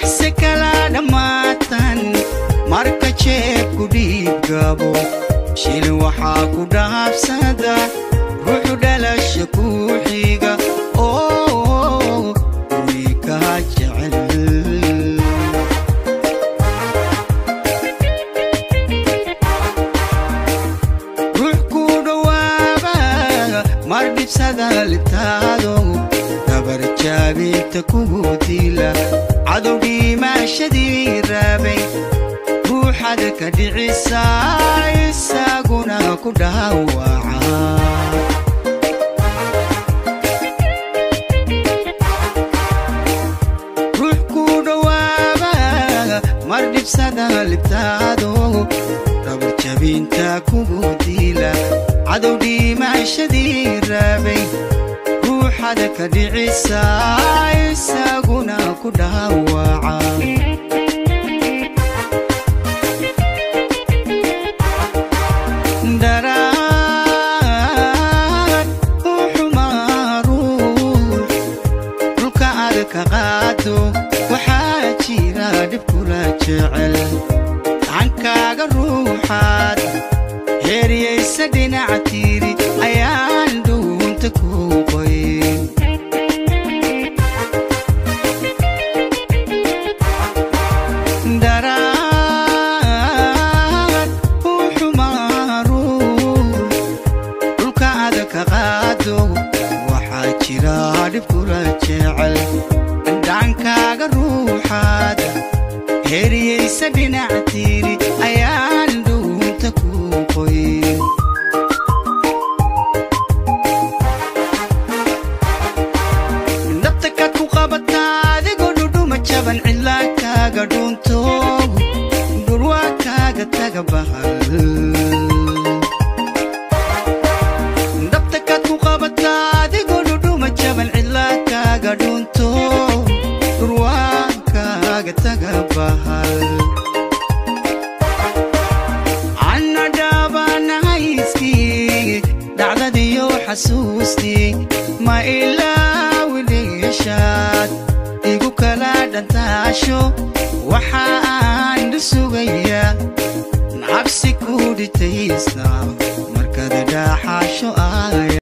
se kala dhammaatan marka jeebku dhiiggabo shil waxaa ku dhaabsada ruuxu dhalasha ku xiga oo way kaa jecel ruux ku dhowaaba mar dhibsada libtaado dabar jaabinta kugu dila cadow dhiimaashadii raabay ruuxad ka dhicisa isaguna ku dhaawaca ruux ku dhowaaba mar dhibsada libtaado dabar jabinta kugu dila cadow dhiimaashadii raabay ruuxada ka dhicisa isaguna ku dhaawaca daraad u xumaa ruux dhulka aad ka qaado waxaa jira dhib kula jecel gacankaaga ruuxaad heeriyaysa dhinac tiiri ayaan dhuunta ku qoyn daraad u xumaa ruux dhulka aad ka qaado waxaa jira dhib kula jecel dhankaaga ruuxaad heeriyaysa dhinac tiiri ayaan dhuunta ku qoyn nabta kaad ku qabataa adigoo dhudhuma jaban cidlaa kaaga dhuunto dhurwaa kaaga taga bahal nabta kaad ku qabataa adigoo dhudhuma jaban cidlaa kaaga dhuunto dhurwaa kaaga taga bahal anna dhaabanahayskii dhacdadiyo xasuustii ma ilaawi dheeshaad igu kala dhantaasho waxa aan dhu sugayaa nacabsi ku dhitaysna